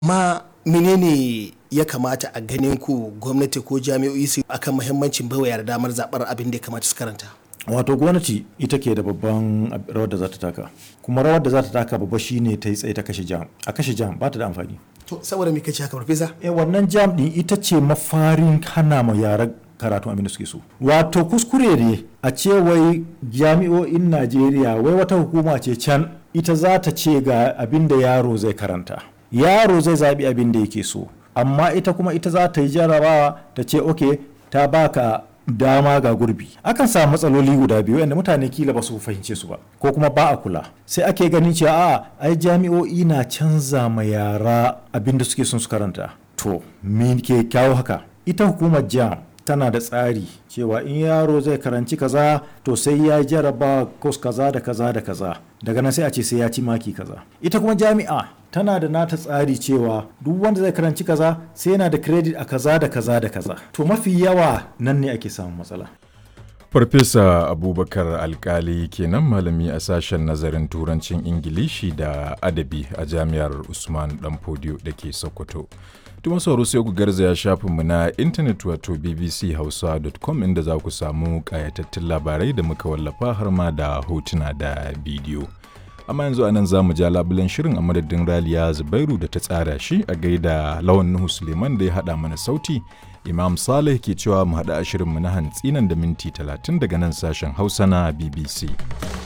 ma menene ya kamata a ganin ku gwamnati ko jami'o'i su akan muhimmancin baiwa yara damar zaɓar abin da ya kamata su karanta wato gwamnati ita ke da babban rawar da za ta taka kuma rawar da za ta taka babba shine ta yi tsaye ta kashe jam a kashe jam ba ta da amfani to saboda me kace haka farfesa eh wannan jam din ita ce mafarin hana ma yara karatu abin da suke so wato kuskure ne a ce wai jami'o'in najeriya wai wata hukuma ce can ita za ta ce ga abin da yaro zai karanta yaro zai zaɓi abin da yake so amma ita kuma ita za ta yi jarabawa ta ce ok ta baka dama ga gurbi akan samu matsaloli guda biyu yadda mutane kila ba su fahimce su ba ko kuma ba a kula sai ake ganin cewa a ai jami'o'i na canza ma yara abin da suke son su karanta to me ke kyawo haka ita hukumar jam tana da tsari cewa in yaro zai karanci kaza to sai ya jaraba kos kaza da kaza da kaza daga nan sai a ce sai ya ci maki kaza ita kuma jami'a tana da nata tsari cewa duk wanda zai karanci kaza sai yana da credit a kaza da kaza da kaza to mafi yawa nan ne ake samun matsala Farfesa Abubakar Alkali kenan malami a sashen nazarin turancin Ingilishi da adabi a jami'ar Usman Danfodiyo da ke Sokoto. Tuma sauro sai ku garzaya shafinmu na intanet wato bbchausa.com inda za ku samu ƙayatattun labarai da muka wallafa har ma da hotuna da bidiyo. Amma yanzu anan za mu ja labulen shirin a madadin Raliya Zubairu da ta tsara shi a gaida Lawan Nuhu Suleiman da ya haɗa mana sauti. Imam Saleh ke cewa mu haɗa a shirinmu na hantsi nan da minti 30 daga nan sashen Hausa na BBC.